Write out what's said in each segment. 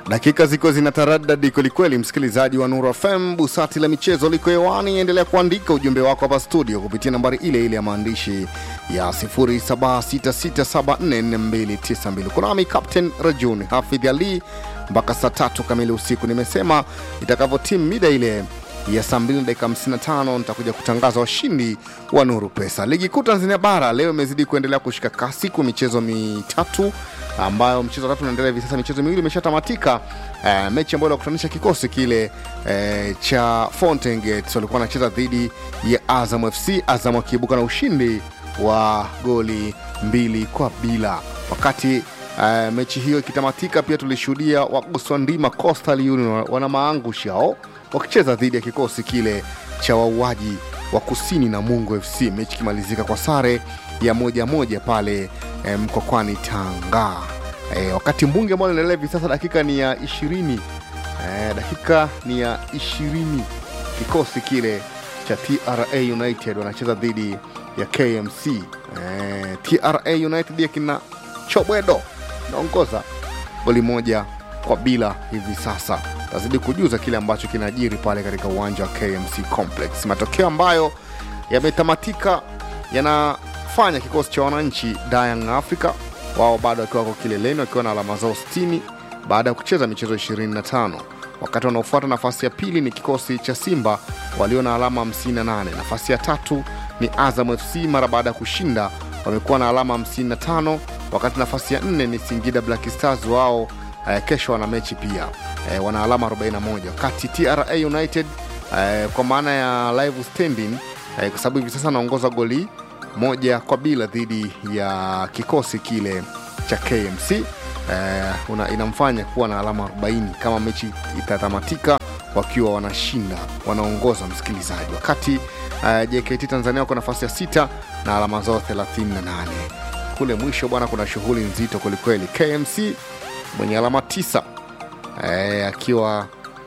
Dakika ziko zinataradadi kwelikweli, msikilizaji wa Nuru FM, busati la michezo liko hewani. Endelea kuandika ujumbe wako hapa studio kupitia nambari ile ile ya maandishi ya 0766744292. Kunami Captain Rajun Hafidh Ali mpaka saa tatu kamili usiku. Nimesema itakavyotimu mida ile ya saa 2 dakika 55 nitakuja kutangaza washindi wa Nuru Pesa. Ligi kuu Tanzania bara leo imezidi kuendelea kushika kasi kwa michezo mitatu ambayo mchezo wa tatu unaendelea hivi sasa. Michezo miwili imeshatamatika. Uh, mechi ambayo inakutanisha kikosi kile uh, cha Fountain Gates walikuwa wanacheza dhidi ya Azam FC, Azam akiibuka na ushindi wa goli mbili kwa bila. Wakati uh, mechi hiyo ikitamatika, pia tulishuhudia waguswa ndima Coastal Union wana maangushi hao wakicheza dhidi ya kikosi kile cha wauaji wa kusini na Mungu FC, mechi ikimalizika kwa sare ya moja moja pale eh, Mkokwani Tanga. Eh, wakati mbunge ambao linaendelea hivi sasa, dakika ni ya ishirini eh, dakika ni ya ishirini kikosi kile cha TRA United wanacheza dhidi ya KMC. Eh, TRA United ya kina Chobwedo naongoza goli moja kwa bila hivi sasa. Tazidi kujuza kile ambacho kinajiri pale katika uwanja wa KMC Complex. Matokeo ambayo yametamatika yanafanya kikosi cha wananchi Young Africa wao bado wakiwa wako kileleni wakiwa na alama zao 60 baada ya kucheza michezo 25. Wakati wanaofuata nafasi ya pili ni kikosi cha Simba walio na alama 58. Nafasi ya tatu ni Azam FC mara baada ya kushinda wamekuwa na alama 55, wakati nafasi ya nne ni Singida Black Stars wao eh, kesho wana mechi pia eh, wana alama 41, wakati TRA United eh, kwa maana ya live standing eh, kwa sababu hivi sasa anaongoza goli moja kwa bila dhidi ya kikosi kile cha KMC eh, una, inamfanya kuwa na alama 40 kama mechi itatamatika wakiwa wanashinda wanaongoza msikilizaji, wakati eh, JKT Tanzania wako nafasi ya sita na alama zao 38. Kule mwisho bwana, kuna shughuli nzito kwelikweli. KMC mwenye alama tisa eh, akiwa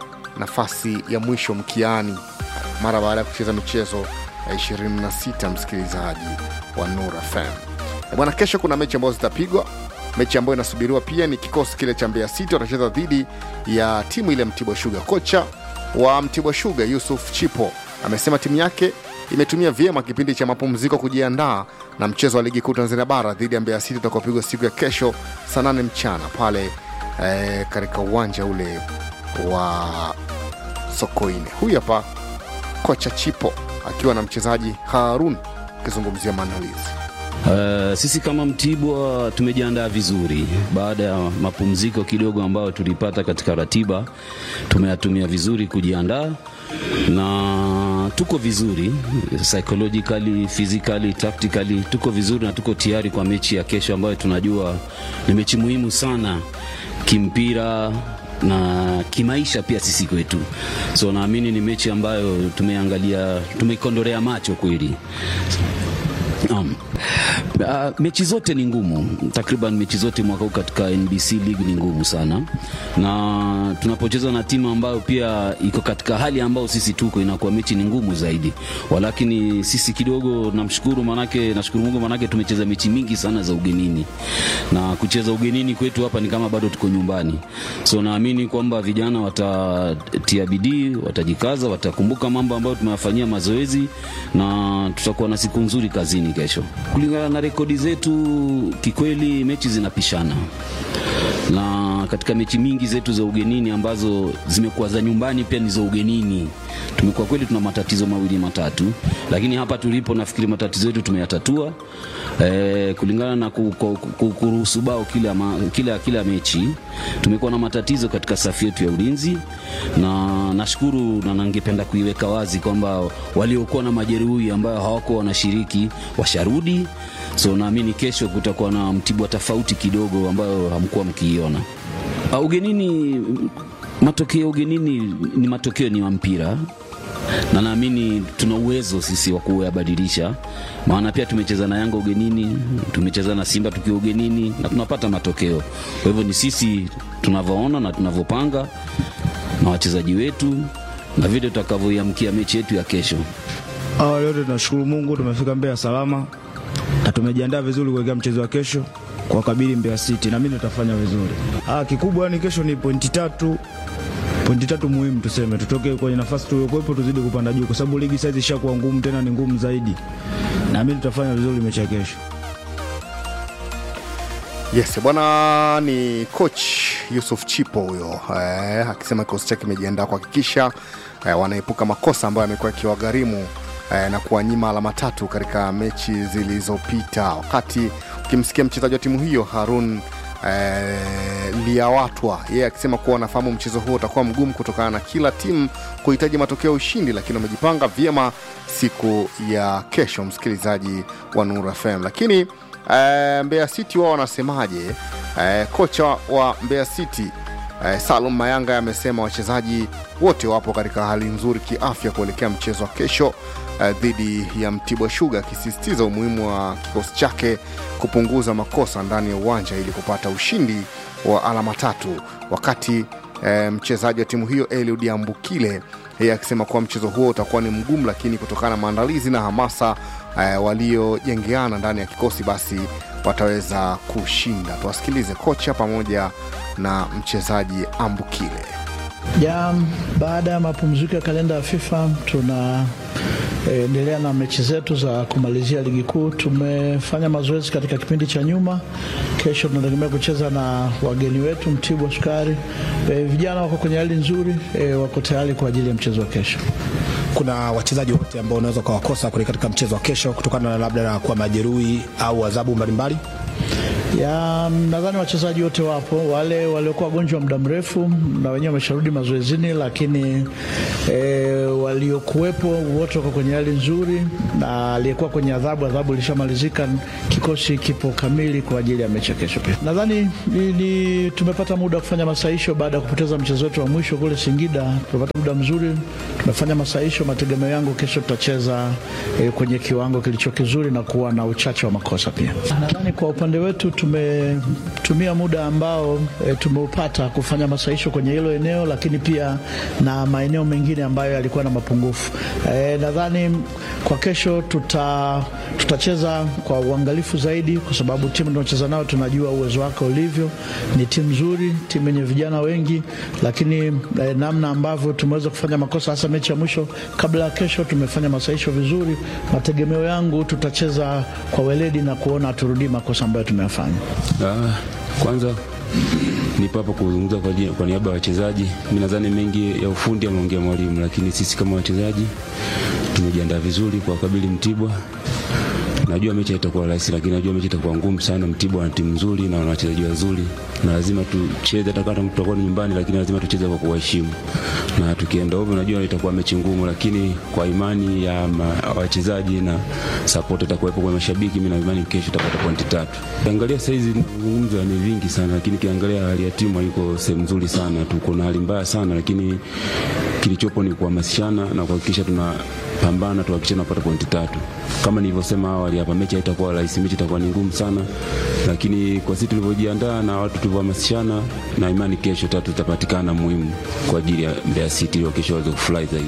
nafasi ya mwisho mkiani mara baada ya kucheza michezo ya 26 msikilizaji wa Nura FM. Eh, Bwana, kesho kuna mechi ambazo zitapigwa. Mechi ambayo inasubiriwa pia ni kikosi kile cha Mbeya City watacheza dhidi ya timu ile Mtibwa Sugar. Kocha wa Mtibwa Sugar Yusuf Chipo amesema timu yake imetumia vyema kipindi cha mapumziko kujiandaa na mchezo wa ligi kuu Tanzania bara dhidi ya Mbeya City utakaopigwa siku ya kesho saa nane mchana pale eh, katika uwanja ule wa Sokoine. Huyu hapa kocha Chipo akiwa na mchezaji Harun akizungumzia maandalizi. Uh, sisi kama Mtibwa tumejiandaa vizuri baada ya mapumziko kidogo ambayo tulipata katika ratiba, tumeyatumia vizuri kujiandaa na tuko vizuri psychologically, physically, tactically tuko vizuri na tuko tayari kwa mechi ya kesho ambayo tunajua ni mechi muhimu sana kimpira na kimaisha pia sisi kwetu, so naamini ni mechi ambayo tumeangalia, tumeikondorea macho kweli. Um, uh, mechi zote ni ngumu, takriban mechi zote mwaka huu katika NBC League ni ngumu sana, na tunapocheza na timu ambayo pia iko katika hali ambayo sisi tuko, inakuwa mechi ni ngumu zaidi. Walakini sisi kidogo, namshukuru manake, nashukuru Mungu manake tumecheza mechi mingi sana za ugenini, na kucheza ugenini kwetu hapa ni kama bado tuko nyumbani, so naamini kwamba vijana watatia bidii, watajikaza, watakumbuka mambo ambayo tumewafanyia mazoezi na tutakuwa na siku nzuri kazini kesho. Kulingana na rekodi zetu, kikweli mechi zinapishana, na katika mechi mingi zetu za ugenini ambazo zimekuwa za nyumbani pia ni za ugenini, tumekuwa kweli tuna matatizo mawili matatu, lakini hapa tulipo nafikiri matatizo yetu tumeyatatua. E, kulingana na ku- ku- ku- kuruhusu bao kila, ma, kila, kila mechi tumekuwa na matatizo katika safu yetu ya ulinzi, na nashukuru na ningependa kuiweka wazi kwamba waliokuwa na majeruhi ambayo hawakuwa wanashiriki washarudi, so naamini kesho kutakuwa na Mtibwa tofauti kidogo ambayo hamkuwa mkiiona. Ah, Ugenini, matokeo ya ugenini ni matokeo ni wa mpira na naamini tuna uwezo sisi wa kuyabadilisha, maana pia tumecheza na Yanga ugenini, tumecheza na Simba tukiwa ugenini na tunapata matokeo. Kwa hivyo ni sisi tunavyoona na tunavyopanga na wachezaji wetu na vile tutakavyoiamkia mechi yetu ya kesho. Awali yote tunashukuru Mungu tumefika Mbeya salama na tumejiandaa vizuri kuelekea mchezo wa kesho. kwa kabili Mbeya City na mimi tutafanya vizuri. Ah, kikubwa ni kesho ni pointi tatu pointi tatu muhimu, tuseme tutoke kwenye nafasi tuliokuwepo tuzidi kupanda juu, kwa sababu ligi saizi ishakuwa ngumu, tena ni ngumu zaidi. Naamini tutafanya vizuri mechi ya kesho. Yes, bwana ni coach Yusuf Chipo huyo eh, akisema kikosi chake kimejiandaa kuhakikisha eh, wanaepuka makosa ambayo yamekuwa yakiwagharimu eh, na kuwanyima alama tatu katika mechi zilizopita. Wakati ukimsikia mchezaji wa timu hiyo Harun eh, Liawatwa yeye akisema kuwa wanafahamu mchezo huo utakuwa mgumu kutokana na kila timu kuhitaji matokeo ya ushindi, lakini wamejipanga vyema siku ya kesho, msikilizaji wa Nuru FM. Lakini eh, Mbeya City wao wanasemaje? Eh, kocha wa Mbeya City eh, Salum Mayanga amesema wachezaji wote wapo katika hali nzuri kiafya kuelekea mchezo wa kesho eh, dhidi ya Mtibwa Sugar, akisisitiza umuhimu wa kikosi chake kupunguza makosa ndani ya uwanja ili kupata ushindi wa alama tatu, wakati eh, mchezaji wa timu hiyo Eliud Ambukile yeye akisema kuwa mchezo huo utakuwa ni mgumu, lakini kutokana na maandalizi na hamasa eh, waliojengeana ndani ya kikosi basi wataweza kushinda. Tuwasikilize kocha pamoja na mchezaji Ambukile. Ja, baada ya mapumziko ya kalenda ya FIFA tunaendelea na mechi zetu za kumalizia ligi kuu. Tumefanya mazoezi katika kipindi cha nyuma. Kesho tunategemea kucheza na wageni wetu Mtibwa Sukari. E, vijana wako kwenye hali nzuri e, wako tayari kwa ajili ya mchezo wa kesho. kuna wachezaji wote ambao unaweza ukawakosa kule katika mchezo wa kesho kutokana na labda na kuwa majeruhi au adhabu mbalimbali? ya nadhani wachezaji wote wapo, wale waliokuwa wagonjwa muda mrefu na wenyewe wamesharudi mazoezini, lakini e, waliokuwepo wote wako kwenye hali nzuri, na aliyekuwa kwenye adhabu, adhabu ilishamalizika. Kikosi kipo kamili kwa ajili ya mechi ya kesho. Pia nadhani ni, ni, tumepata muda wa kufanya masahisho baada ya kupoteza mchezo wetu wa mwisho kule Singida. Tumepata muda mzuri, tumefanya masahisho. Mategemeo yangu kesho tutacheza e, kwenye kiwango kilicho kizuri na kuwa na uchache wa makosa pia. Nadhani kwa upande wetu tumetumia muda ambao e, tumeupata kufanya masahisho kwenye hilo eneo, lakini pia na maeneo mengine ambayo yalikuwa na mapungufu. E, nadhani kwa kesho tuta, tutacheza kwa uangalifu zaidi, kwa sababu timu tunaocheza nao tunajua uwezo wake ulivyo. Ni timu nzuri, timu yenye vijana wengi, lakini e, namna ambavyo tumeweza kufanya makosa hasa mechi ya mwisho kabla ya kesho, tumefanya masahisho vizuri. Mategemeo yangu tutacheza kwa weledi na kuona turudii makosa ambayo tumeyafanya. Ah, kwanza nipo hapa kuzungumza kwa, jina- kwa niaba ya wachezaji. Mimi nadhani mengi ya ufundi ameongea mwalimu, lakini sisi kama wachezaji tumejiandaa vizuri kwa kabili Mtibwa. Najua mechi haitakuwa rahisi, lakini najua mechi itakuwa ngumu sana. Mtibwa wana timu nzuri na wana wachezaji wazuri, na lazima tucheze, hata kama tutakuwa ni nyumbani, lakini lazima tucheze kwa kuwaheshimu, na tukienda hivyo, najua itakuwa mechi ngumu, lakini kwa imani ya ma- wachezaji na support itakuwepo kwa mashabiki, mimi na imani kesho tutapata pointi tatu. Kiangalia saizi mazungumzo ni vingi sana, lakini kiangalia hali ya timu haiko sehemu nzuri sana, tuko na hali mbaya sana, lakini kilichopo ni kuhamasishana na kuhakikisha tunapambana tuhakikishe tunapata pointi tatu. Kama nilivyosema awali hapa, mechi haitakuwa rahisi, mechi itakuwa ni ngumu sana, lakini kwa sisi tulivyojiandaa na watu tulivyohamasishana, na imani kesho tatu zitapatikana muhimu kwa ajili ya Mbeya City ili kesho waweze kufurahi zaidi.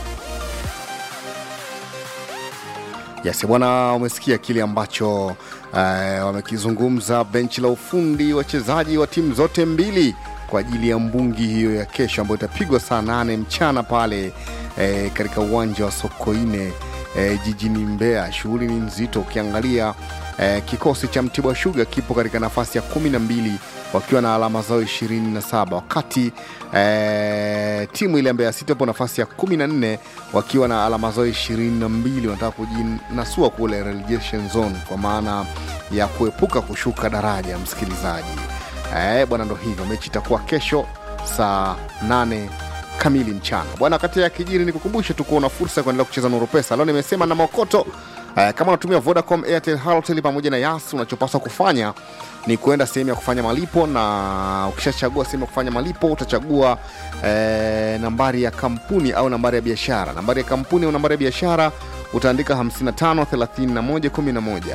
Yes, bwana, umesikia kile ambacho eh, wamekizungumza benchi la ufundi, wachezaji wa timu zote mbili kwa ajili ya mbungi hiyo ya kesho ambayo itapigwa saa nane mchana pale eh, katika uwanja wa Sokoine eh, jijini Mbeya. Shughuli ni nzito, ukiangalia eh, kikosi cha Mtibwa Sugar kipo katika nafasi ya kumi na mbili wakiwa na alama zao ishirini na saba wakati eh, timu ile ya Mbeya City wapo nafasi ya kumi na nne wakiwa na alama zao ishirini na mbili wanataka kujinasua kule relegation zone kwa maana ya kuepuka kushuka daraja msikilizaji eh, bwana ndo hivyo mechi itakuwa kesho saa nane kamili mchana bwana kati ya kijiri ni kukumbushe tu kuona fursa ya kuendelea kucheza nuru pesa leo nimesema na maokoto eh, kama unatumia vodacom airtel halotel pamoja na yas unachopaswa kufanya ni kuenda sehemu ya kufanya malipo na ukishachagua sehemu ya kufanya malipo utachagua eh, nambari ya kampuni au nambari ya biashara nambari ya kampuni au nambari ya biashara utaandika 55 31 11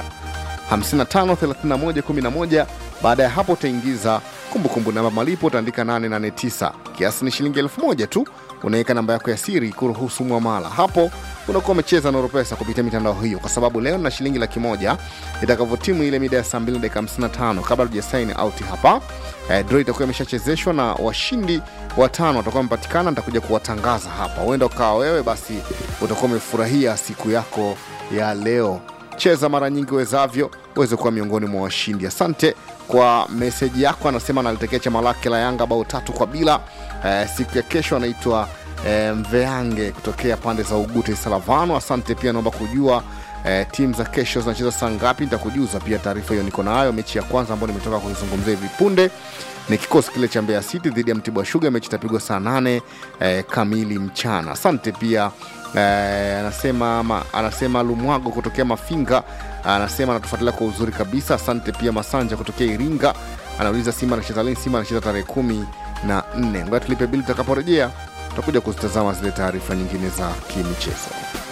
553111 baada ya hapo utaingiza kumbukumbu namba malipo utaandika 889 kiasi ni shilingi elfu moja tu unaweka namba yako ya siri kuruhusu mwamala hapo unakuwa umecheza Nuru Pesa kupitia mitandao hiyo, kwa sababu leo na shilingi laki moja itakavyotimu ile mida ya saa 2 dakika 55 kabla tuja sign out hapa eh, draw itakuwa imeshachezeshwa na washindi watano watakuwa wamepatikana. Nitakuja kuwatangaza hapa, huenda ukawa wewe basi utakuwa umefurahia siku yako ya leo. Cheza mara nyingi uwezavyo uweze kuwa miongoni mwa washindi. Asante kwa meseji yako. Anasema analitekea chama lake la Yanga bao tatu kwa bila. Eh, siku ya kesho anaitwa eh, Mveange kutokea pande za Ugute Salavano. Asante pia, naomba kujua eh, timu za kesho zinacheza saa ngapi? Nitakujuza pia, taarifa hiyo niko nayo. Mechi ya kwanza ambayo nimetoka kuizungumzia hivi punde ni kikosi kile cha Mbeya City dhidi ya Mtibwa Sugar. Mechi itapigwa saa nane eh, kamili mchana. Asante pia eh, anasema, ma, anasema Lumwago kutokea Mafinga anasema anatufuatilia kwa uzuri kabisa. Asante pia Masanja kutokea Iringa anauliza Simba anacheza lini? Simba anacheza tarehe kumi na nne. Ngoja tulipe bili, tutakaporejea tutakuja kuzitazama zile taarifa nyingine za kimichezo.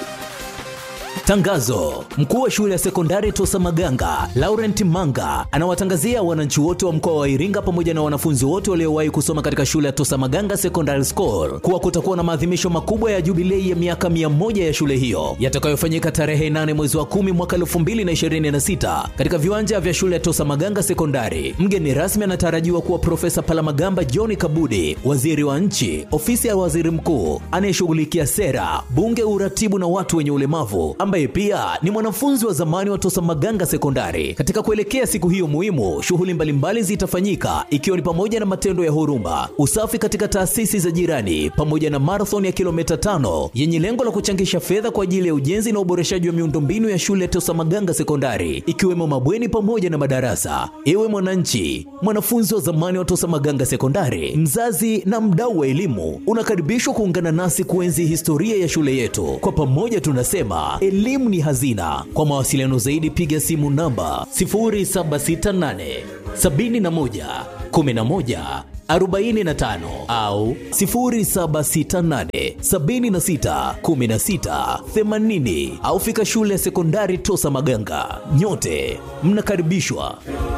Tangazo: mkuu wa shule ya sekondari Tosa Maganga Laurent Manga anawatangazia wananchi wote wa mkoa wa Iringa pamoja na wanafunzi wote waliowahi kusoma katika shule ya Tosa Maganga Secondary School kuwa kutakuwa na maadhimisho makubwa ya jubilei ya miaka mia moja ya shule hiyo yatakayofanyika tarehe 8 mwezi wa 10 mwaka 2026 katika viwanja vya shule ya Tosa Maganga Sekondari. Mgeni rasmi anatarajiwa kuwa Profesa Palamagamba John Kabudi, waziri wa nchi, ofisi ya waziri mkuu anayeshughulikia sera, bunge, uratibu na watu wenye ulemavu ambaye pia ni mwanafunzi wa zamani wa Tosa Maganga Sekondari. Katika kuelekea siku hiyo muhimu, shughuli mbalimbali zitafanyika ikiwa ni pamoja na matendo ya huruma, usafi katika taasisi za jirani, pamoja na marathon ya kilomita tano yenye lengo la kuchangisha fedha kwa ajili ya ujenzi na uboreshaji wa miundombinu ya shule ya Tosa Maganga Sekondari, ikiwemo mabweni pamoja na madarasa. Ewe mwananchi, mwanafunzi wa zamani wa Tosa Maganga Sekondari, mzazi na mdau wa elimu, unakaribishwa kuungana nasi kuenzi historia ya shule yetu. Kwa pamoja tunasema elimu ni hazina. Kwa mawasiliano zaidi piga simu namba 0768 71 11 45 au 0768 76 16 80 au fika shule ya sekondari Tosa Maganga. Nyote mnakaribishwa.